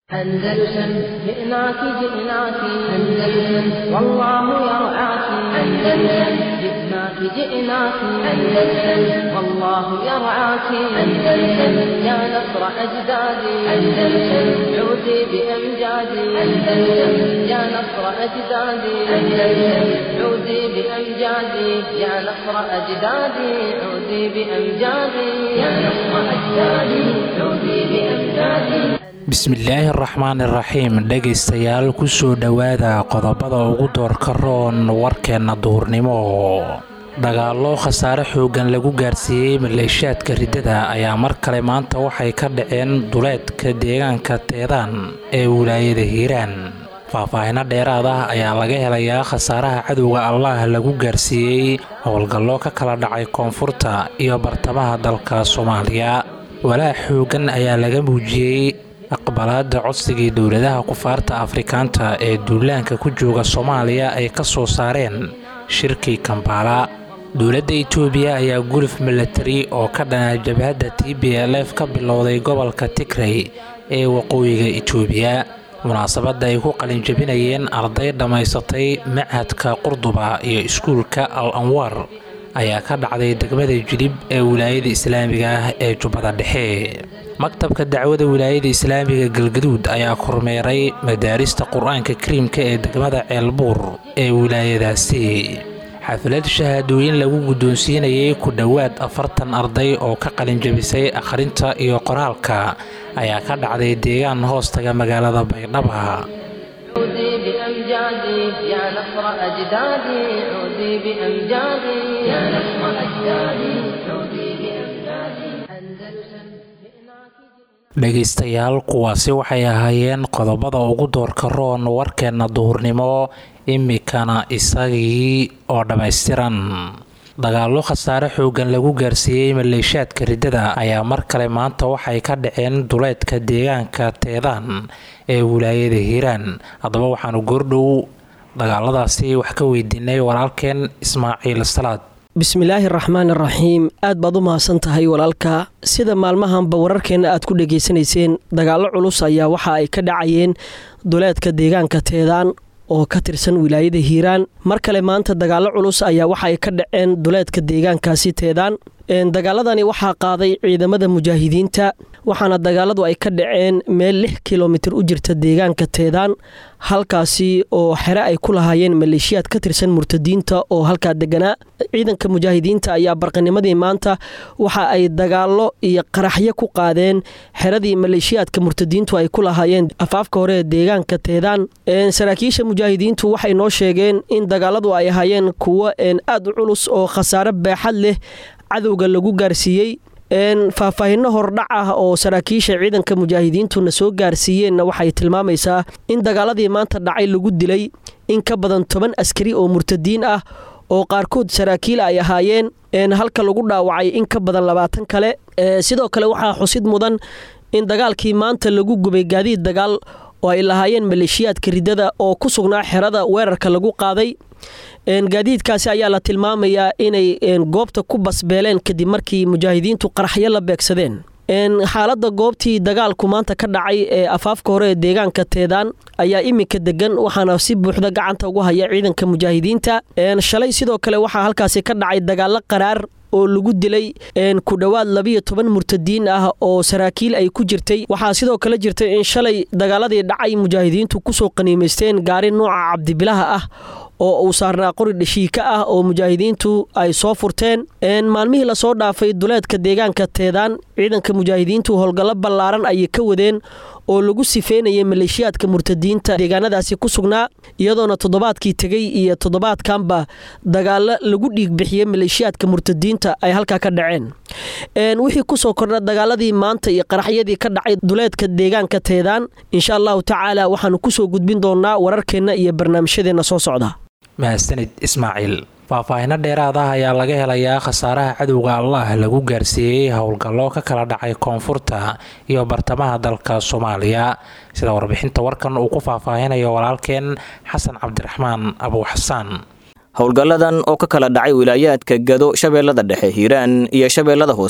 أندلسن جئناك جئناك أندلسن والله يرعاك أندلسن جئناك جئناك أندلسن والله يرعاك أندلسن يا نصر أجدادي أندلسن عودي بأمجادي أندلسن يا نصر أجدادي أندلسن عودي بأمجادي يا نصر أجدادي عودي بأمجادي يا نصر أجدادي عودي بأمجادي bismillaahi araxmaan iraxiim dhegaystayaal kusoo dhowaada qodobada ugu doorka roon warkeenna duhurnimo dagaallo khasaare xooggan lagu gaarsiiyey maleeshaadka riddada ayaa mar kale maanta waxay ka dhaceen duleedka deegaanka teedaan ee wilaayada hiiraan faahfaahino dheeraad ah ayaa laga helayaa khasaaraha cadowga allaah lagu gaarsiiyey howlgallo ka kala dhacay koonfurta iyo bartamaha dalka soomaaliya walaac xooggan ayaa laga muujiyey aqbalaada codsigii dowladaha kufaarta afrikaanta ee duulaanka ku jooga soomaaliya ay ka soo saareen shirkii kambaala dowladda itoobiya ayaa guluf milatari oo ka dhanaa jabhadda t b l f ka bilowday gobolka tigrey ee waqooyiga itoobiya munaasabadda ay ku qalinjabinayeen arday dhammaysatay machadka qurduba iyo iskuulka al anwaar ayaa ka dhacday degmada jilib ee wilaayada islaamiga ah ee jubbada dhexe maktabka dacwada wilaayada islaamiga galgaduud ayaa kormeeray madaarista qur-aanka kariimka ee degmada ceelbuur ee wilaayadaasi xaflad shahaadooyin lagu guddoonsiinayay ku dhowaad afartan arday oo ka qalinjabisay akhrinta iyo qoraalka ayaa ka dhacday deegaan hoostaga magaalada baydhaba عودي بأمجادي يا نصر أجدادي عودي بأمجادي يا نصر أجدادي عودي بأمجادي أندلسن dhegaystayaal kuwaasi waxay ahaayeen qodobada ugu doorka roon warkeenna duhurnimo imikana isagii oo dhammaystiran dagaallo khasaare xooggan lagu gaarsiiyey maleeshaadka riddada ayaa mar kale maanta waxay ka dhaceen duleedka deegaanka teedaan ee wilaayada hiiraan haddaba waxaanu goordhow dagaaladaasi wax ka weydiinay walaalkeen ismaaciil salaad bismillaahi raxmaan iraxiim aad baad u mahadsan tahay walaalka sida maalmahanba wararkeenna aad ku dhegaysanayseen dagaallo culus ayaa waxa ay ka dhacayeen duleedka deegaanka teedaan oo ka tirsan wilaayada hiiraan mar kale maanta dagaallo culus ayaa waxa ay ka dhaceen duleedka deegaankaasi teedaan dagaaladani waxaa qaaday ciidamada mujaahidiinta waxaana dagaaladu ay ka dhaceen meel lix kilomitir u jirta deegaanka teedaan halkaasi oo xere ay ku lahaayeen maleeshiyaad ka tirsan murtadiinta oo halkaa deganaa ciidanka mujaahidiinta ayaa barqanimadii maanta waxa ay dagaallo iyo qaraxyo ku qaadeen xeradii maleeshiyaadka murtadiintu ay ku lahaayeen afaafka hore ee deegaanka teedaan saraakiisha mujaahidiintu waxay noo sheegeen in dagaaladu ay ahaayeen kuwo aad u culus oo khasaare beexad leh cadowga lagu gaarsiiyey faahfaahinno hordhac ah oo saraakiisha ciidanka mujaahidiintuna soo gaarsiiyeenna waxay tilmaamaysaa in dagaaladii maanta dhacay lagu dilay in ka badan toban askari oo murtadiin ah oo qaarkood saraakiil ay ahaayeen halka lagu dhaawacay in ka badan labaatan kale sidoo kale waxaa xusid mudan in dagaalkii maanta lagu gubay gaadiid dagaal oo ay lahaayeen maleeshiyaadka riddada oo ku sugnaa xerada weerarka lagu qaaday gaadiidkaasi ayaa la tilmaamayaa inay goobta ku basbeeleen kadib markii mujaahidiintu qaraxyo la beegsadeen xaaladda goobtii dagaalku maanta ka dhacay ee afaafka hore ee deegaanka teedaan ayaa iminka degan waxaana si buuxda gacanta ugu haya ciidanka mujaahidiinta shalay sidoo kale waxaa halkaasi ka dhacay dagaallo qaraar oo lagu dilay ku dhowaad labiyo toban murtadiin ah oo saraakiil ay ku jirtay waxaa sidoo kale jirtay in shalay dagaaladii dhacay mujaahidiintu kusoo qaniimaysteen gaari nooca cabdibilaha ah oo uu saarnaa qori dhashiika ah oo mujaahidiintu ay soo furteen maalmihii lasoo dhaafay duleedka deegaanka teedaan ciidanka mujaahidiintu howlgallo ballaaran ayay ka wadeen oo lagu sifeynayay maleeshiyaadka murtadiinta deegaanadaasi ku sugnaa iyadoona toddobaadkii tegey iyo toddobaadkanba dagaallo lagu dhiigbixiyey maleeshiyaadka murtadiinta ay halkaa ka dhaceen wixii kusoo kordha dagaaladii maanta iyo qaraxyadii ka dhacay duleedka deegaanka teedaan insha allahu tacaala waxaanu kusoo gudbin doonaa wararkeenna iyo barnaamijyadeenna soo socda mahadsanid ismaaciil faahfaahino dheeraad ah ayaa laga helayaa khasaaraha cadowga allah lagu gaarsiiyey howlgallo ka kala dhacay koonfurta iyo bartamaha dalka soomaaliya sida warbixinta warkan uu ku faahfaahinayo walaalkeen xasan cabdiraxmaan abuw xasaan howlgalladan oo ka kala dhacay wilaayaadka gado shabeellada dhexe hiiraan iyo shabeellada hoose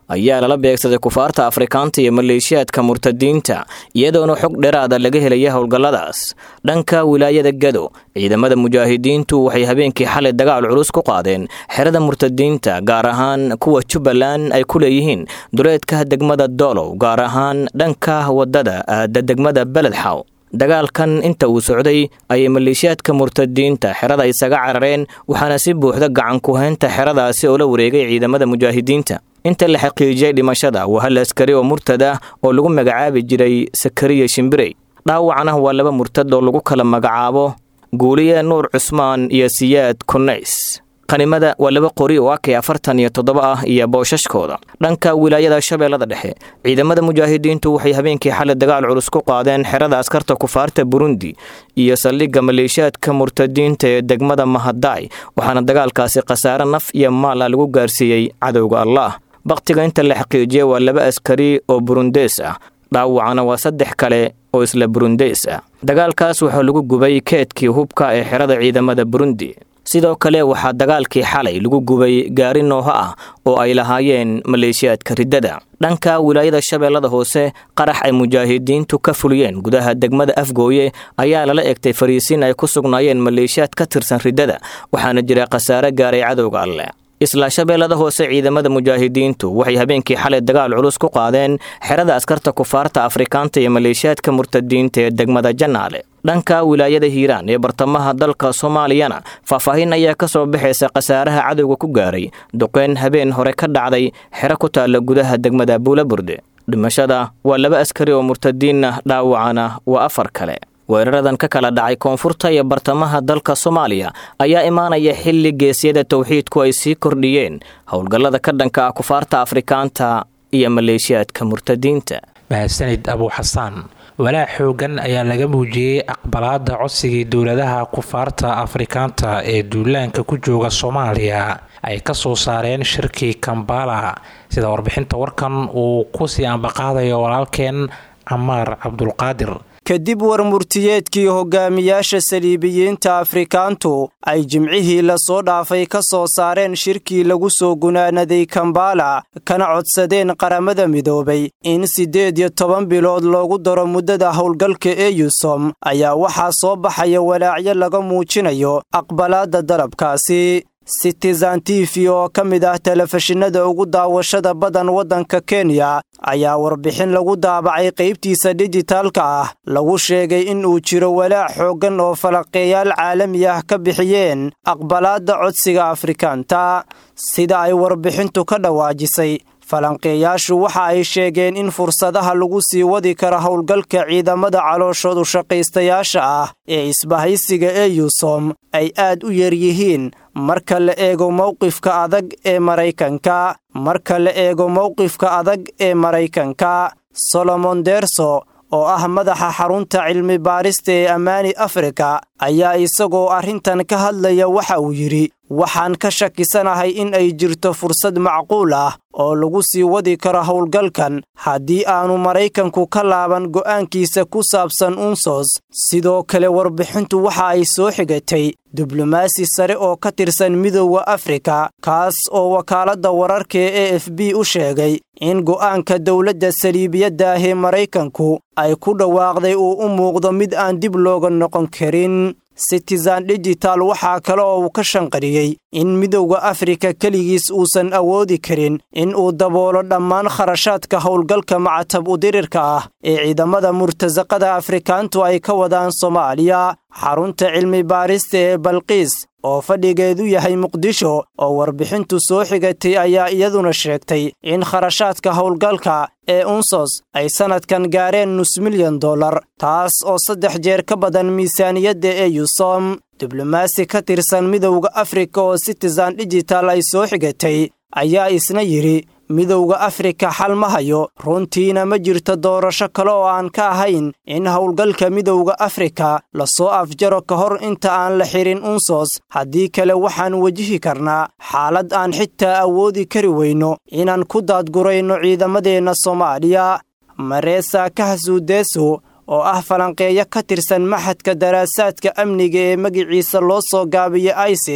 ayaa lala beegsaday kufaarta afrikaanta iyo maleeshiyaadka murtadiinta iyadoona xog dheeraada laga helaya howlgalladaas dhanka wilaayada gado ciidamada mujaahidiintu waxay habeenkii xalay dagaal culus ku qaadeen xerada murtadiinta gaar ahaan kuwa jubbaland ay ku leeyihiin duleedka degmada doolow gaar ahaan dhanka wadada aada degmada beledxaw dagaalkan inta uu socday ayay maleeshiyaadka murtadiinta xerada isaga carareen waxaana si buuxda gacan ku-haynta xeradaasi oo la wareegay ciidamada mujaahidiinta inta la xaqiijiyey dhimashada waa hal askari oo murtad ah oo lagu magacaabi jiray sakariya shimbirey dhaawacna waa laba murtad oo lagu kala magacaabo guuliye nuur cusmaan iyo siyaad kunays qanimada waa laba qori oo akay afartan iyo toddoba ah iyo booshashkooda dhanka wilaayada shabeellada dhexe ciidamada mujaahidiintu waxay habeenkii xalay dagaal culus ku qaadeen xerada askarta kufaarta burundi iyo saldhigga maleeshiyaadka murtadiinta ee degmada mahadaay waxaana dagaalkaasi khasaare naf iyo maala lagu gaarsiiyey cadowga allah bakhtiga inta la xaqiijiyey waa laba askari oo burundees ah dhaawacana waa saddex kale oo isla burundees ah dagaalkaas waxaa lagu gubay keedkii hubka ee xerada ciidamada burundi sidoo kale waxaa dagaalkii xalay lagu gubay gaari nooho ah oo ay lahaayeen maleeshiyaadka riddada dhanka wilaayada shabeellada hoose qarax ay mujaahidiintu ka fuliyeen gudaha degmada afgooye ayaa lala egtay fariisiin ay ku sugnaayeen maleeshiyaad ka tirsan riddada waxaana jira khasaare gaaray cadowga alleh isla shabeellada hoose ciidamada mujaahidiintu waxay habeenkii xalay dagaal culus ku qaadeen xerada askarta kufaarta afrikaanta iyo maleeshiyaadka murtadiinta ee degmada janaale dhanka wilaayada hiiraan ee bartamaha dalka soomaaliyana faahfaahin ayaa ka soo baxaysa khasaaraha cadowga ku gaaray duqeyn habeen hore ka dhacday xero ku taalla gudaha degmada buulaburde dhimashada waa laba askari oo murtadiinna dhaawacana waa afar kale weeraradan ka kala dhacay koonfurta iyo bartamaha dalka soomaaliya ayaa imaanaya xilli geesyada towxiidku ay sii kordhiyeen howlgallada ka dhanka ah kufaarta afrikaanta iyo maleeshiyaadka murtadiinta mahadsanid abuu xasaan walaac xoogan ayaa laga muujiyey aqbalaada codsigii dowladaha kufaarta afrikaanta ee duulaanka ku jooga soomaaliya ay ka soo saareen shirkii kambala sida warbixinta warkan uu ku sii ambaqaadayo walaalkeen camaar cabdulqaadir kadib warmurtiyeedkii hogaamiyaasha saliibiyiinta afrikaantu ay jimcihii lasoo dhaafay ka soo saareen shirkii lagu soo gunaanaday kambala kana codsadeen qaramada midoobay in siddeed iyo toban bilood loogu daro muddada howlgalka eyusom ayaa waxaa soo baxaya walaacyo laga muujinayo aqbalaadda dalabkaasi citizen t v oo ka mid ah telefishinada ugu daawashada badan waddanka kenya ayaa warbixin lagu daabacay qaybtiisa dijitaalka ah lagu sheegay in uu jiro walaac xooggan oo falaqeeyaal caalami ah ka bixiyeen aqbalaadda codsiga afrikaanta sida ay warbixintu ka dhawaajisay falanqeeyaashu waxa ay sheegeen in fursadaha lagu sii wadi karo howlgalka ciidamada calooshoodu shaqaystayaasha ah ee isbahaysiga eyusom ay aad u yar yihiin marka la eego mowqifka adag ee maraykanka marka la eego mowqifka adag ee maraykanka solomon derso oo ah madaxa xarunta cilmi baarista ee ammaani afrika ayaa isagoo arrintan ka hadlaya waxa uu yidhi waxaan ka shakisanahay in ay jirto fursad macquul ah oo lagu sii wadi karo howlgalkan haddii aanu maraykanku ka laaban go'aankiisa ku saabsan unsos sidoo kale warbixintu waxa ay soo xigatay diblomaasi sare oo ka tirsan midooda afrika kaas oo wakaaladda wararka ee e f b u sheegay in go'aanka dowladda saliibiyadda ah ee maraykanku ay ku dhawaaqday uu u muuqdo mid aan dib looga noqon karin citizen digital waxaa kale oo uu ka shanqariyey in midowda afrika keligiis uusan awoodi karin in uu daboolo dhammaan kharashaadka howlgalka macatab udirirka ah ee ciidamada murtasaqada afrikaantu ay ka wadaan soomaaliya xarunta cilmi baarista ee balqiis oo fadhigeedu yahay muqdisho oo warbixintu soo xigatay ayaa iyaduna sheegtay in kharashaadka howlgalka ee unsos ay sannadkan gaareen nus milyan dollar taas oo saddex jeer ka badan miisaaniyadda ee yusom diblomaasi ka tirsan midowda afrika oo citizen digital ay soo xigatay ayaa isna yidhi midowda afrika xal ma hayo runtiina ma jirto doorasho kale oo aan ka ahayn in howlgalka midowda afrika lasoo afjaro ka hor inta aan la xirin unsos haddii kale waxaan wejihi karnaa xaalad aan xitaa awoodi kari weyno inaan ku daadgurayno ciidamadeenna soomaaliya mareesa kahasuudeeso oo ah falanqeeyo ka tirsan maxadka daraasaadka amniga ee magiciisa loo soo gaabiya isis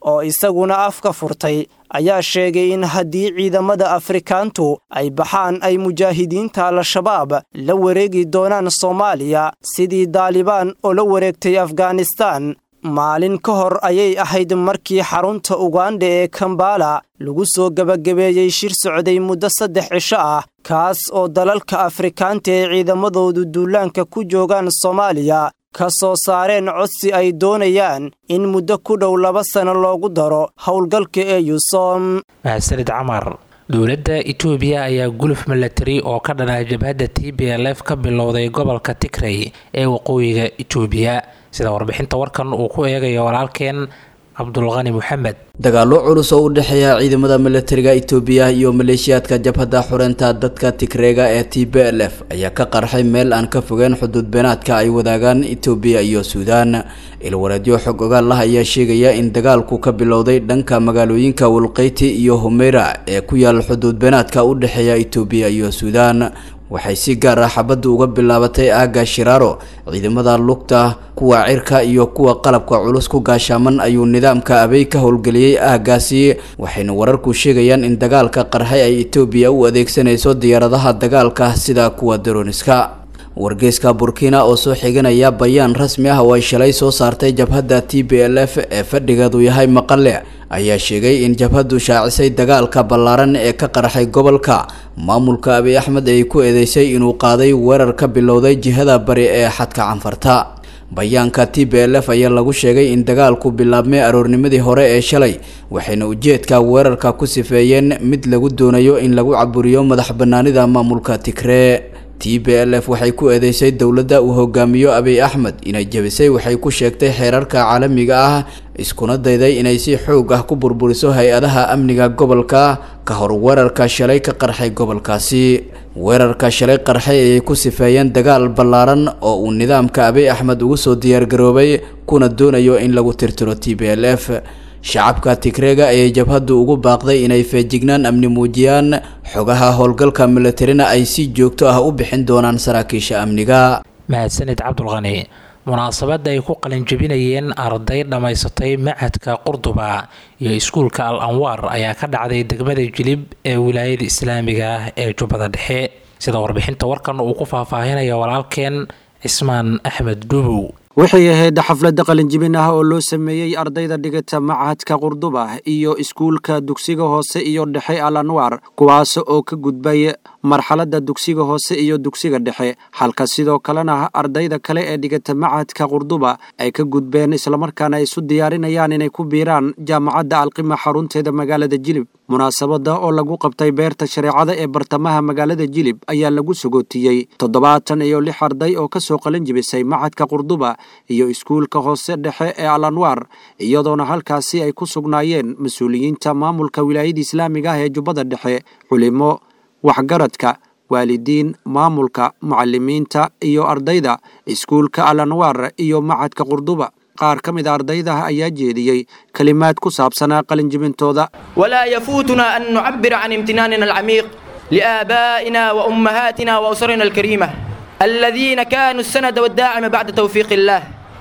oo isaguna afka furtay ayaa sheegay in haddii ciidamada afrikaantu ay baxaan ay mujaahidiinta al-shabaab la wareegi doonaan soomaaliya sidii daalibaan oo la wareegtay afghanistaan maalin ka hor ayay ahayd markii xarunta ugandha ee kambala lagu soo gebagabeeyey shir socday muddo saddex cisho ah kaas oo dalalka afrikaanta ee ciidamadoodu duulaanka ku joogaan soomaaliya ka soo saareen codsi ay doonayaan in muddo ku dhow laba sano loogu daro howlgalka ee yusom mahadsanid camar dowladda itoobiya ayaa guluf milatari oo ka dhanaa jabhadda t b l f ka bilowday gobolka tigrey ee waqooyiga itoobiya sida warbixinta warkan uu ku eegayo walaalkeen cabdulqani moxamed dagaallo culus oo u dhexeeya ciidamada milatariga itoobiya iyo maleeshiyaadka jabhadda xureynta dadka tigreega ee t b l f ayaa ka qarxay meel aan ka fogeen xuduud beenaadka ay wadaagaan itoobiya iyo suudaan ilwareedyo xog ogaal ah ayaa sheegaya in dagaalku ka bilowday dhanka magaalooyinka walqeyti iyo humeyra ee ku yaal xuduud beenaadka u dhexeeya itoobiya iyo suudaan waxay si gaar ah xabaddu uga bilaabatay aagga shiraaro ciidamada lugta kuwa cirka iyo kuwa qalabka culus ku gaashaaman ayuu nidaamka abey ka howlgeliyey aaggaasi waxayna wararku sheegayaan in dagaalka qarxay ay etoobiya u adeegsanayso diyaaradaha dagaalka sida kuwa daroniska wargeyska burkina oo soo xiganaya bayaan rasmi ah oo ay shalay soo saartay jabhadda t b l f ee fadhigeedu yahay maqale ayaa sheegay in jabhaddu shaacisay dagaalka ballaaran ee ka qarxay gobolka maamulka abiy axmed ay ku eedeysay inuu qaaday weerar ka bilowday jihada bari ee xadka canfarta bayaanka t b l f ayaa lagu sheegay in dagaalku bilaabmay aroornimadii hore ee shalay waxayna ujeedka weerarka ku sifeeyeen mid lagu doonayo in lagu caburiyo madax banaanida maamulka tigree t b l f waxay ku eedeysay dowladda uu hogaamiyo abiy axmed inay jebisay waxay ku sheegtay xeerarka caalamiga ah iskuna dayday inay si xoog ah ku burburiso hay-adaha amniga gobolka ka hor weerarka shalay ka qarxay gobolkaasi weerarka shalay qarxay ayay ku sifeeyeen dagaal ballaaran oo uu nidaamka abiy axmed ugu soo diyaargaroobay kuna doonayo in lagu tirtiro t b l f shacabka tigreega ayay jabhaddu ugu baaqday inay feejignaan amni muujiyaan xogaha howlgalka milatarina ay si joogto ah u bixin doonaan saraakiisha amniga mahadsanid cabdulqani munaasabadda ay ku qalinjebinayeen arday dhammaysatay machadka qurduba iyo iskuulka al anwaar ayaa ka dhacday degmada jilib ee wilaayada islaamiga ah ee jubbada dhexe sida warbixinta warkan uu ku faahfaahinaya walaalkeen cismaan axmed dhubow waxay ahayd xafladda qalinjibin ah oo loo sameeyey ardayda dhigata machadka qurduba iyo iskuulka dugsiga hoose iyo dhexe al anwaar kuwaas oo ka gudbay marxaladda dugsiga hoose iyo dugsiga dhexe halka sidoo kalena ardayda kale ee dhigata machadka qurduba ay ka gudbeen islamarkaana isu diyaarinayaan inay ku biiraan jaamacadda alqima xarunteeda magaalada jilib munaasabadda oo lagu qabtay beerta shareecada ee bartamaha magaalada jilib ayaa lagu sagootiyey toddobaatan iyo lix arday oo kasoo qalinjibisay machadka qurduba iyo iskuulka hoose dhexe ee al anwaar iyadoona halkaasi ay ku sugnaayeen mas-uuliyiinta maamulka wilaayada islaamiga ah ee jubbada dhexe culimo waxgaradka waalidiin maamulka mucalimiinta iyo ardayda iskuulka al anwaar iyo machadka qurduba qaar ka mid a ardayda ayaa jeediyey kelimaad ku saabsanaa qalinjibintooda walaa yafuutunaa an nucabira can imtinaanina alcamiiq liaabaa'ina waumahaatina wausrina alkariima الذين كانوا السند والداعم بعد توفيق الله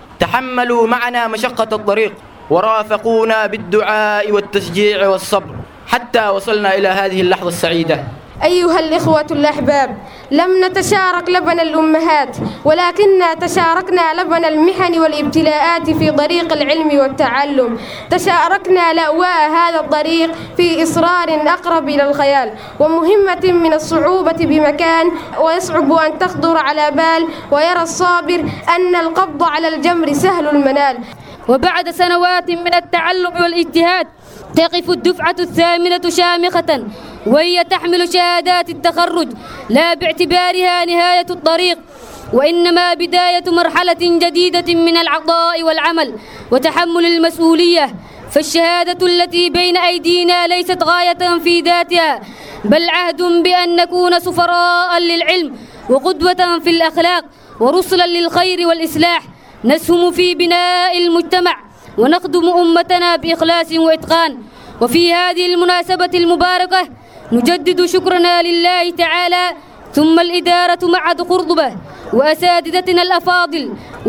تحملوا معنا مشقة الطريق ورافقونا بالدعاء والتشجيع والصبر حتى وصلنا إلى هذه اللحظة السعيدة أيها الإخوة الأحباب لم نتشارك لبن الأمهات ولكننا تشاركنا لبن المحن والابتلاءات في طريق العلم والتعلم تشاركنا لأواء هذا الطريق في إصرار أقرب إلى الخيال ومهمة من الصعوبة بمكان ويصعب أن تخطر على بال ويرى الصابر أن القبض على الجمر سهل المنال وبعد سنوات من التعلم والاجتهاد تقف الدفعة الثامنة شامخة وهي تحمل شهادات التخرج لا باعتبارها نهاية الطريق وإنما بداية مرحلة جديدة من العطاء والعمل وتحمل المسؤولية فالشهادة التي بين أيدينا ليست غاية في ذاتها بل عهد بأن نكون سفراء للعلم وقدوة في الأخلاق ورسلا للخير والإصلاح نسهم في بناء المجتمع ونخدم أمتنا بإخلاص وإتقان وفي هذه المناسبة المباركة نجدد شكرنا لله تعالى ثم الإدارة معهد قرطبة وأساتذتنا الأفاضل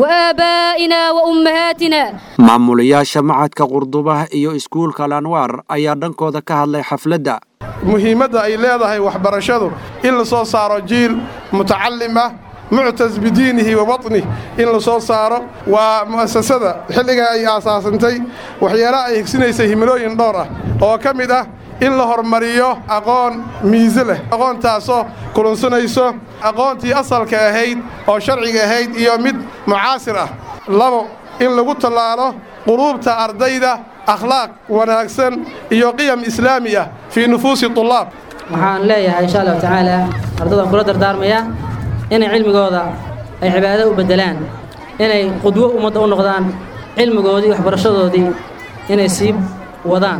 وآبائنا وأمهاتنا maamulayaasha macadka qurdubah iyo iskuulka alanwaar ayaa dhankooda ka hadlay xafladda muhiimadda ay leedahay waxbarashadu in la soo saaro jiil mutacalim ah muctas bidiinihi wa waطnih in la soo saaro waa mu'asasada xilligaa ay aasaasantay waxyaalaha ay higsinaysay himilooyin dhowr ah oo ka mid ah in la hormariyo aqoon miise leh aqoontaasoo kulunsanayso aqoontii asalka ahayd oo sharciga ahayd iyo mid mucaasir ah labo in lagu tallaalo quluubta ardayda akhlaaq wanaagsan iyo qiyam islaami ah fii nufuusi tullaab waxaan leeyahay insha allahu tacaala ardadaan kula dardaarmayaa inay cilmigooda ay cibaado u beddelaan inay qudwo ummadda u noqdaan cilmigoodii waxbarashadoodii inay sii wadaan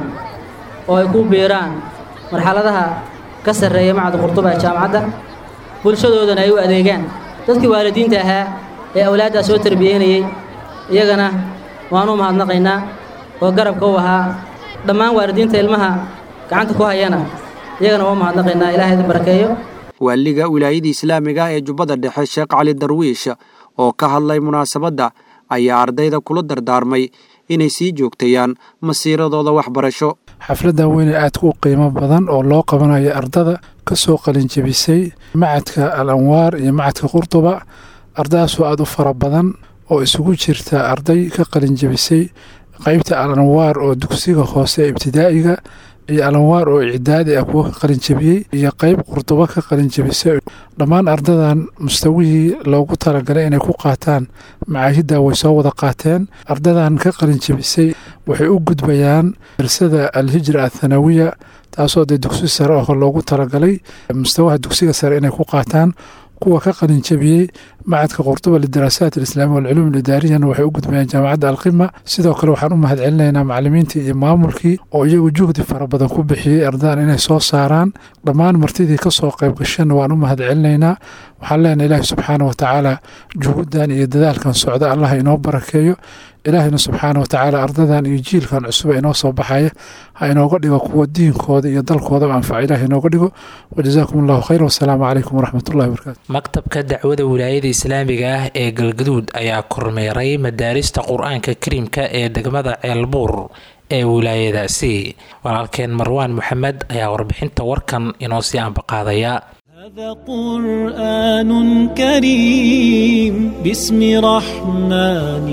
oo ay ku biiraan marxaladaha ka sarreeya macadda qurduba ee jaamacadda bulshadoodana ay u adeegaan dadkii waalidiinta ahaa ee awlaaddaa soo tarbiyeynayey iyagana waan u mahadnaqaynaa oo garabka u ahaa dhammaan waalidiinta ilmaha gacanta ku hayana iyagana waa u mahadnaqaynaa ilahay idin barakeeyo waaliga wilaayada islaamiga ah ee jubbada dhexe sheekh cali darwiish oo ka hadlay munaasabadda ayaa ardayda kula dardaarmay inay sii joogtayaan masiiradooda waxbarasho xafladdan weyne aadka u qiimo badan oo loo qabanayo ardada ka soo qalinjebisay macadka al anwaar iyo macadka qurduba ardadaasoo aada u fara badan oo isugu jirta arday ka qalinjebisay qeybta al anwaar oo dugsiga hoose ee ibtidaa'iga iyo alanwaar oo icdaadi ah kuwo ka qalinjebiyey iyo qeyb qurdubo ka qalinjebisay dhammaan ardadan mustawihii loogu talagalay inay ku qaataan macaahidda way soo wada qaateen ardadan ka qalinjebisay waxay u gudbayaan darsada alhijra athanawiya taasoo dee dugsi sare oo loogu talagalay mustawaha dugsiga sare inay ku qaataan kuwa ka qalinjebiyey macadka qurduba lidaraasaat alislaamiya walculuum alidaariyana waxay u gudbayaan jaamacadda alqima sidoo kale waxaan u mahad celinaynaa macalimiintii iyo maamulkii oo iyagu juhdi fara badan ku bixiyey ardadan inay soo saaraan dhammaan martidii ka soo qayb gashana waan u mahad celinaynaa waxaan leenahay ilaahi subxaana wa tacaala juhuddan iyo dadaalkan socda allah inoo barakeeyo ilaahina subxaana wa tacaala ardadan iyo jiilkan cusuba inoo soo baxaya ha inooga dhigo kuwa diinkooda iyo dalkoodaba anfaca ilaah inooga dhigo wajazaakum allahu khayr wasalaamu calaykum waraxmatullahi wabarakatu maktabka dacwada wilaayada islaamiga ah ee galgaduud ayaa kormeeray madaarista qur-aanka kariimka ee degmada ceelbuur ee wilaayadaasi walaalkeen marwaan moxamed ayaa warbixinta warkan inoo sii ambaqaadaya هذا قرآن كريم باسم رحمن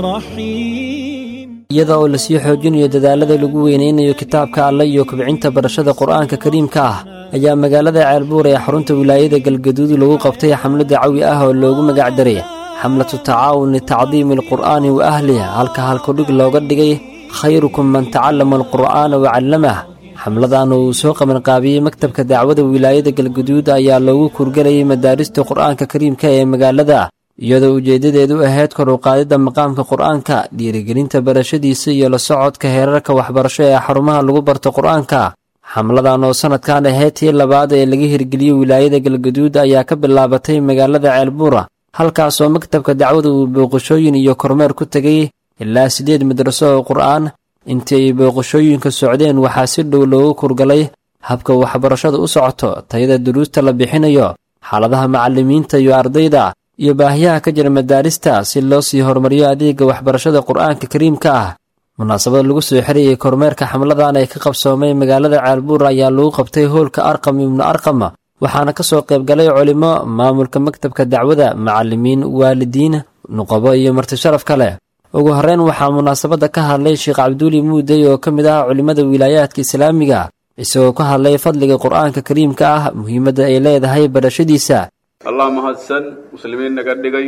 رحيم iyada oo lasii xoojinayo dadaalada lagu weynaynayo kitaabka alle iyo kobcinta barashada qur'aanka kariimka ah ayaa magaalada ceelbuur ee xarunta wilaayada galgaduud lagu qabtay xamlo dacawi ah oo loogu magac daray xamlatu tacaawun litacdiimi alqur'aani wa ahliha halka halkudhig looga dhigay khayrukum man tacallama alqur'aana wa callamah xamladan uu soo qabanqaabiyey maktabka dacwada wilaayada galguduud ayaa loogu kurgelayay madaarista qur'aanka kariimka ee magaalada iyadoo ujeeddadeedu ahayd kor u qaadidda maqaamka qur'aanka dhiirigelinta barashadiisa iyo la socodka heerarka waxbarasho ee xarumaha lagu barto qur'aanka xamladan oo sannadkan ahayd tii labaad ee laga hirgeliyey wilaayada galguduud ayaa ka bilaabatay magaalada ceelbuura halkaasoo maktabka dacwada uu booqashooyin iyo kormeer ku tegay ilaa siddeed madraso oo qur'aan intii ay booqashooyinka socdeen waxaa si dhow loogu kurgalay habka waxbarashada u socoto tayada duruusta la bixinayo xaaladaha macallimiinta iyo ardayda iyo baahiyaha ka jira madaarista si loo sii horumariyo adeega waxbarashada qur'aanka kariimka ah munaasabad lagu soo xirayay kormeerka xamladan ee ka qabsoomay magaalada ceelbuur ayaa lagu qabtay hoolka arqam ibnu arqam waxaana ka soo qaybgalay culimo maamulka maktabka dacwada macallimiin waalidiin nuqabo iyo martisharaf kale ugu horreyn waxaa munaasabadda ka hadlay sheekh cabduuli muudey oo ka mid ah culimmada wilaayaadka islaamiga isagoo ka hadlay fadliga qur'aanka kariimka ah muhiimadda ay leedahay barashadiisa allah mahadsan muslimiin naga dhigay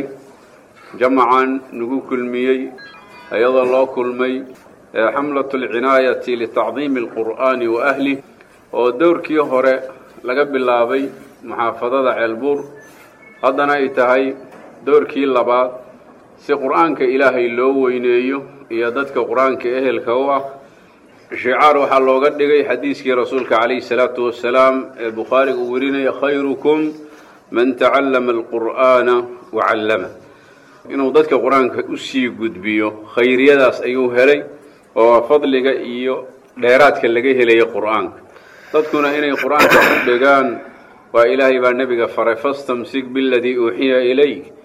jamacan nagu kulmiyey iyadoo loo kulmay xamlatu alcinaayati litacdiimi alqur'aani wa ahlih oo dowrkii hore laga bilaabay muxaafadada ceelbuur haddana ay tahay dowrkii labaad si qur'aanka ilaahay loo weyneeyo iyo dadka qur-aanka ehelka u ah shicaar waxaa looga dhigay xadiiskii rasuulka calayhi salaatu wasalaam ee bukhaariga uu werinaya khayrukum man tacallama alqur'aana wa callama inuu dadka qur-aanka usii gudbiyo khayriyadaas ayuu helay oo fadliga iyo dheeraadka laga helaya qur'aanka dadkuna inay qur-aanka u dhegaan waa ilaahay baa nebiga faray fastamsik biladii uuxiya ilayk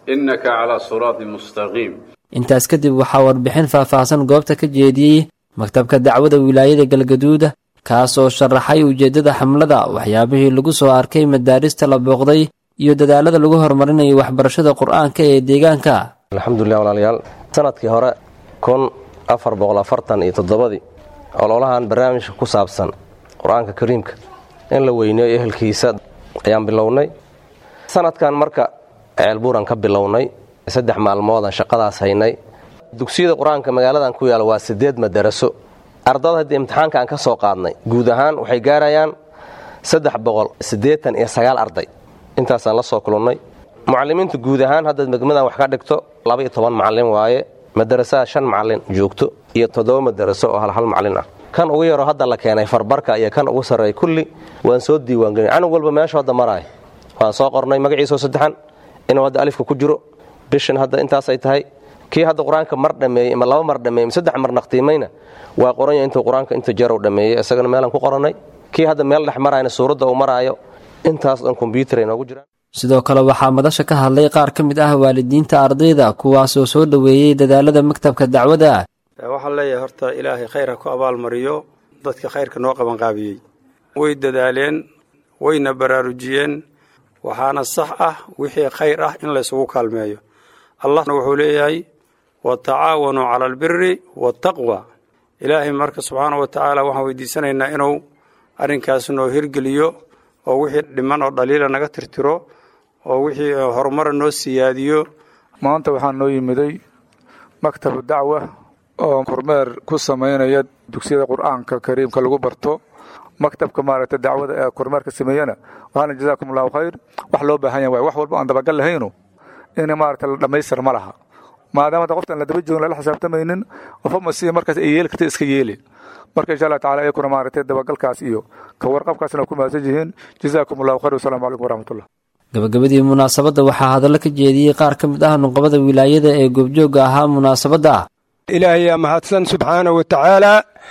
innaka calaa siraatin mustaqiim intaas kadib waxaa warbixin faahfaahsan goobta ka jeediyey maktabka dacwada wilaayada galgaduuda kaas oo sharaxay ujeeddada xamlada waxyaabihii lagu soo arkay madaarista la booqday iyo dadaalada lagu horumarinayo waxbarashada qur-aanka ee deegaanka alxamdulilah walaalayaal sanadkii hore kun afar boqol afartan iyo toddobadii ololahan barnaamijka ku saabsan qur-aanka kariimka in la weyneeyo ehelkiisa ayaan bilownay sanadkan marka ceelbuuran ka bilownay saddex maalmoodaan shaqadaas haynay dugsiyada qur-aanka magaaladan ku yaala waa siddeed madaraso ardada haddii imtixaanka aan ka soo qaadnay guud ahaan waxay gaarayaan saddex boqol siddeetan iyo sagaal arday intaasaan la soo kulannay mucallimiinta guud ahaan haddaad megmadan wax ka dhigto laba iyo toban macallin waaye madarasada shan macallin joogto iyo toddoba madaraso oo hal hal macallin ah kan ugu yaroo hadda la keenay farbarka iyo kan ugu sarreeya kulli waan soo diiwaangelin canug walba meeshu hadda maraaya waan soo qornay magaciisoo saddexan inuu hadda alifka ku jiro bishan hadda intaasay tahay kii hadda qur-aanka mar dhammeeyey ama laba mar dhammeeyey saddex mar naqtiimayna waa qoranya intuu qur-aanka inta jarow dhammeeyey isagana meelaan ku qorannay kii hadda meel dhex marayna suuradda uu maraayo intaas dhan kombyuutar ay noogu jiraan sidoo kale waxaa madasha ka hadlay qaar ka mid ah waalidiinta ardayda kuwaasoo soo dhoweeyey dadaalada maktabka dacwada waxaan leeyahay horta ilaahay khayr ha ku abaalmariyo dadka khayrka noo qabanqaabiyey way dadaaleen wayna baraarujiyeen waxaana sax ah wixii khayr ah in laysugu kaalmeeyo allahna wuxuu leeyahay watacaawanuu cala albiri waataqwa ilaahay marka subxaana wa tacaala waxaan weydiisanaynaa inuu arrinkaas noo hirgeliyo oo wixii dhiman oo dhaliila naga tirtiro oo wixii horumara noo siyaadiyo maanta waxaa noo yimiday maktabu dacwa oo kormeer ku samaynaya dugsiyada qur-aanka kariimka lagu barto maktabka maaragtay dacwada ee kormeerka sameeyana waxaana jazaakum allahu khayr wax loo baahan yahay wax walba aan dabagal lahayno in maaragtay la dhammaystir ma laha maadaama qoftan la daba joogin lala xisaabtamaynin qofama si markaas ay yeeli karta iska yeeli marka insha allah tacala iyakuna maaragtay dabagalkaas iyo ka warqabkaasna ku mahadsan yihiin jazaakum allahu khayr wasalaamu calaykum waraxmatullah gabagabadii munaasabadda waxaa hadallo ka jeediyey qaar ka mid ah nuqabada wilaayada ee goobjoogga ahaa munaasabadda ilaahayaa mahadsan subxaana wa tacaala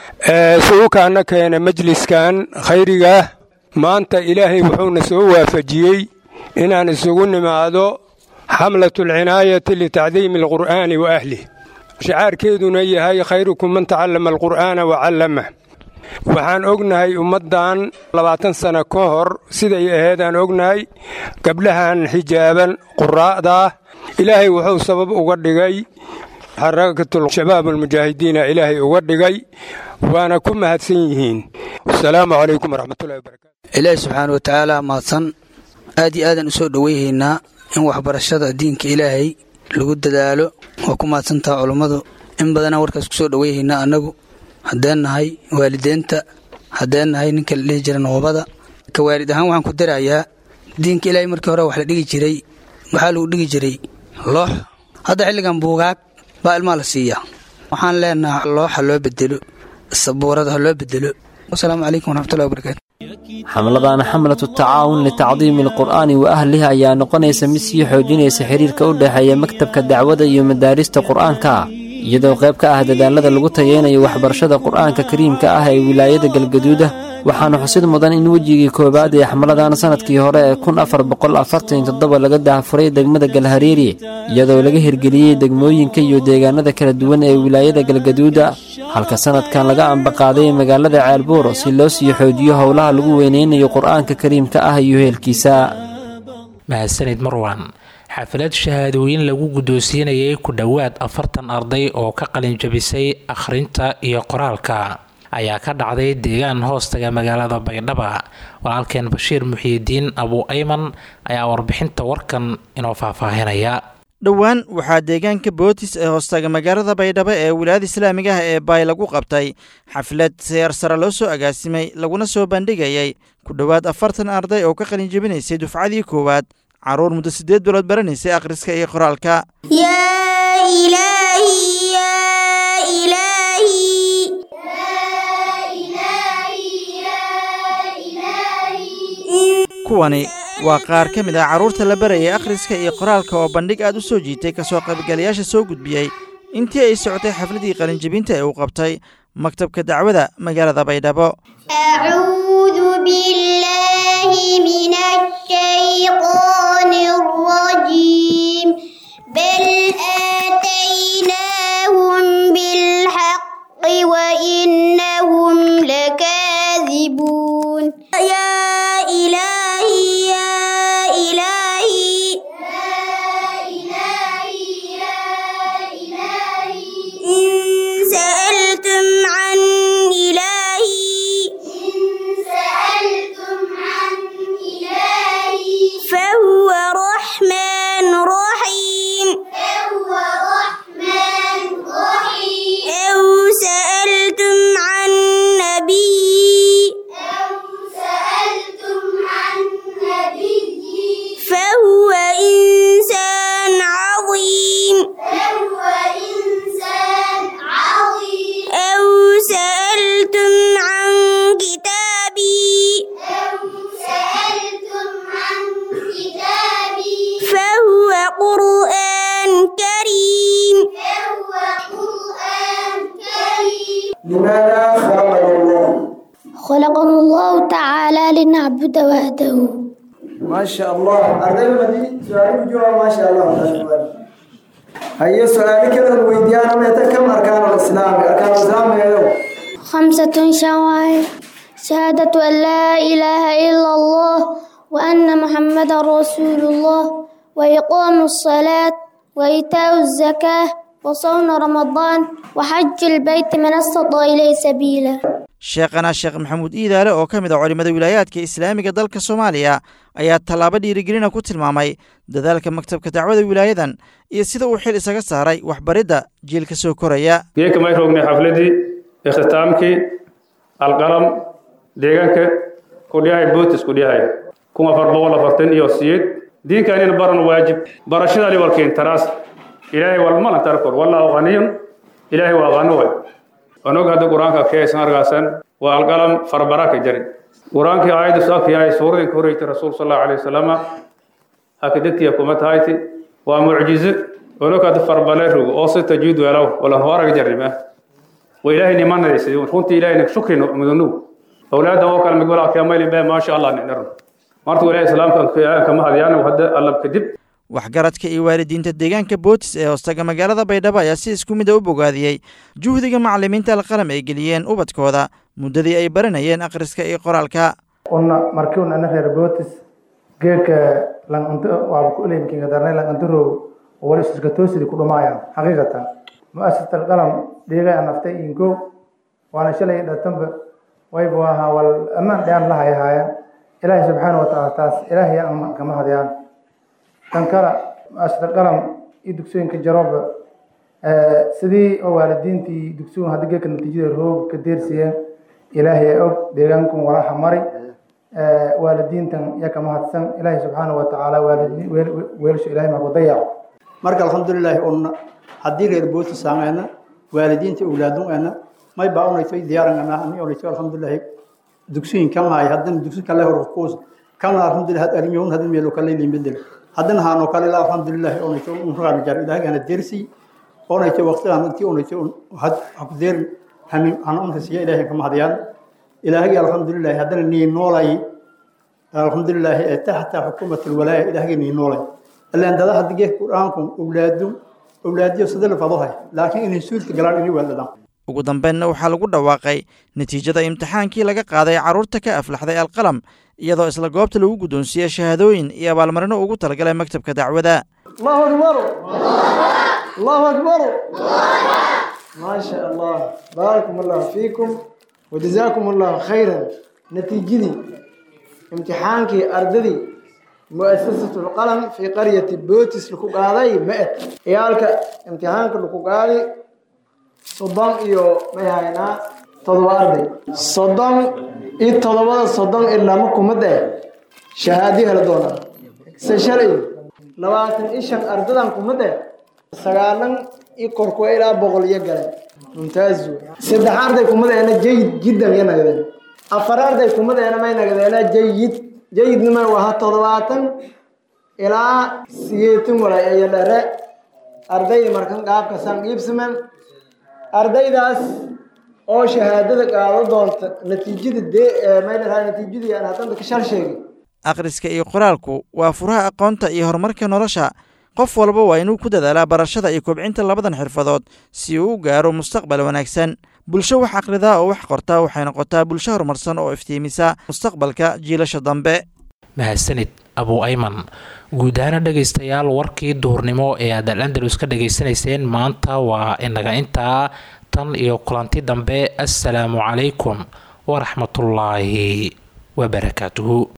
sugukaana keena majliskan khayrigaah maanta ilaahay wuxuuna soo waafajiyey inaan isugu nimaado xamlatu alcinaayati litacdiimi alqur'aani wa ahlih shicaarkeeduna yahay khayrukum man tacallama alqur'aana wa callamah waxaan ognahay ummaddan labaatan sano ka hor siday aheedaan ognahay gabdhahan xijaaban quraa'daah ilaahay wuxuu sabab uga dhigay xarakatul shabaab almujaahidiina ilaahay uga dhigay waana ku mahadsan yihiin wasalaamu calaykum waraxmatullahi wabarakatu ilaahi subxaana wa tacaala mahadsan aad iyo aadaan u soo dhoweyhaynaa in waxbarashada diinka ilaahay lagu dadaalo waa ku mahadsantaha culummadu in badanaan warkaas ku soo dhoweyhaynaa annagu haddeen nahay waalideenta haddeen nahay ninka la dhihi jira noobada ka waalid ahaan waxaan ku darayaa diinka ilaahay markii hore wax la dhigi jiray waxaa lagu dhigi jiray loox hadda xilligan buugaag baa ilmaa la siiyaa waxaan leenaha looxa loo bedelo sabuurada ha loo bedelo wasalaamu calaykum waraxmatullahi wabarakatu xamladan xamlatu tacaawun litacdiimi alqur'aani wa ahlihi ayaa noqonaysa mid sii xoojinaysa xiriirka u dhexeeya maktabka dacwada iyo madaarista qur'aanka iyadoo qayb ka ah dadaalada lagu tayeynayo waxbarashada qur'aanka kariimka ah ee wilaayada galgaduuda waxaana xusid mudan in wejigii koowaad ee xamladan sannadkii hore ee kun afar boqol afartan toddoba laga daahfuray degmada galhareeri iyadoo laga hirgeliyey degmooyinka iyo deegaanada kala duwan ee wilaayada galgaduuda halka sannadkan laga ambaqaaday magaalada ceelbuur si loo sii xoojiyo howlaha lagu weyneynayo qur'aanka kariimka ah iyo heelkiisa mahadsanid marwan xaflad shahaadooyin lagu guddoonsiinayay ku dhowaad afartan arday oo ka qalin jabisay akhrinta iyo qoraalka ayaa ka dhacday deegaan hoostaga magaalada baydhaba walaalkeen bashiir muxiidiin abu ayman ayaa warbixinta warkan inoo faahfaahinaya dhowaan waxaa deegaanka bootis ee hoostaga magaalada baydhabo ee wilaayada islaamiga ah ee baay lagu qabtay xaflad seer sare loo soo agaasimay laguna soo bandhigayay ku dhowaad afartan arday oo ka qalin jebinaysay dufcadii koowaad carruur muddo siddeed bilood baranaysay akhriska iyo qoraalka kuwani waa qaar ka mid ah carruurta la barayay akhriska iyo qoraalka oo bandhig aad u soo jiitay kasoo qaybgalayaasha soo gudbiyey intii ay socotay xafladii qalinjebinta ee uu qabtay maktabka dacwada magaalada baydhabo بل آتيناهم بالحق وإنهم لكاذبون يا إلهي يا إلهي إن سألتم عن إلهي فهو رحمن رحيم أو سألتم عن نبي فهو إنسان عظيم أو سألتم عن كتابي فهو قرآن كريم لماذا خلقنا الله خلقنا الله تعالى لنعبد وحده ما شاء الله أرضي المدي سؤالي بجوا ما شاء الله هيا سؤالي كده الويديان ما كم أركان الإسلام أركان الإسلام يا خمسة شوائع شهادة أن لا إله إلا الله وأن محمد رسول الله وإقام الصلاة وإيتاء الزكاة وصوم رمضان وحج البيت من استطاع إليه سبيلا sheekhana sheekh maxamuud iidaale oo ka mid a culimmada wilaayaadka islaamiga dalka soomaaliya ayaa tallaabo dhiirigelina ku tilmaamay dadaalka maktabka dacwada wilaayadan iyo sida uu xil isaga saaray waxbaridda jiilka soo koraya geeka may roognay xafladii ikhtitaamkii alqalam deegaanka kudhiyahay bootis kudhiyahay kun afar boqol afartan iyo siyeed diinkaanina baran waajib barashadani walkiin taraas ilaahay walmalan tarkor wallaahu qaniyun ilaahay waa qani way onog hadda qur-aanka keesan argaasan waa alqalam farbaraka jari qur-aankii aayaddu saakyahay suuradin ka horreysay rasuul sal allahu alayhi wasalama haka degtiya kuma tahayti waa mucjizo onog hadda farbale rogo oo si tajiid weelaw walan horaga jarrima wa ilaahay nimanaysa runtii ilaahayna shukri mudanu awlaadan oo kale mid walaalkee maylin bee maasha allah nidharan marta ilaahay islaamka kama hadiyaan hadda allab kadib waxgaradka iyo waalidiinta deegaanka bootis ee hoostaga magaalada baydhabo ayaa si isku mid a u bogaadiyey juhdiga macalimiinta alqalam ay geliyeen ubadkooda muddadii ay baranayeen akhriska iyo qoraalka una markii un ana reer bootis geedka lanqanto waaba ku uleymkinga darnay lanqantarow oo wali iska toosidi ku dhumaayaan xaqiiqatan mu'asasat alqalam dhiigay anaftay inkow waana shalay dhatanba wayba ahaa wal ammaan dhayaan la hayahaayan ilaahay subxaana wa tacaala taas ilaahay aan kama hadiyaan tan kale mu'asasat alqalam iyo dugsooyinka jarooba sidii oo waalidiintii dugsigun hadda geedka natiijada roog ka deersiyeen ilaahay og deegaankun walaha mari waalidiintan ya kama hadsan ilaahay subxaana wa tacaala weelasha ilahay maku dayaco marka alxamdulilaahi un haddii reer booti saameyna waalidiinta awlaadunena may baa unayto diyaaranana ani onayto alxamdulilaahi dugsiyin kan haay haddana dugsi kale hor kuus kan alxamdulillah had armiyun hadin meelo kale limbedel haddana haano kale la alxamdulilaahi onayto unragan jar ilaahigana dersi onayto waqtigan intii onayto had haku deer hamin hana untasiya ilaahay kama hadiyaan ilaahigi alxamdulilaahi haddana nii noolay alxamdulilaahi ee taxta xukuumat alwalaaya ilaahigi nii noolay ilaan dada hadda geedka qur-aanku awlaadu awlaadiyo sidala fadohay laakiin inay suulka galaan inay weeldadaan ugu dambeynna waxaa lagu dhawaaqay natiijada imtixaankii laga qaaday carruurta ka aflaxday alqalam iyadoo isla goobta lagu guddoonsiiyey shahaadooyin iyo abaalmarino ugu talagalay maktabka dacwada allahu akbar allahu akbar ما شاء الله باركم الله فيكم وجزاكم الله خيرا نتيجتي امتحانك أرددي مؤسسة القلم في قرية بوتس لكو قاضي مئت إيالك امتحانك لكو قاضي صدام إيو ميهاينا تضوى أردي صدام إي تضوى صدام إلا مكو مدى شهادي هلدونا سشري لواتن إيشان أرددان كمدى سغالن i korkuwa ilaa boqol iyo gale mumtaaz saddex arday kumadeena jayid jiddan iyo nagadeen afar arday kumadeena may nagadeena jayid jayidnima waha toddobaatan ilaa siyeetan walay iyo dhere ardayda markan qaabka san iibsaman ardaydaas oo shahaadada qaado doonta natiijada dee may dhahaa natiijadii aan haddanta ka shal sheegay akhriska iyo qoraalku waa furaha aqoonta iyo horumarka nolosha qof walba waa inuu ku dadaalaa barashada iyo kobcinta labadan xirfadood si uu u gaaro mustaqbal wanaagsan bulsho wax akhridaa oo wax qortaa waxay noqotaa bulsho horumarsan oo iftiimisa mustaqbalka jiilasha dambe mahadsanid abu ayman guud ahaana dhegaystayaal warkii duhurnimo ee aad al andalus ka dhegaysanayseen maanta waa inaga intaa tan iyo kulanti dambe assalaamu calaykum waraxmatullaahi wabarakaatuhu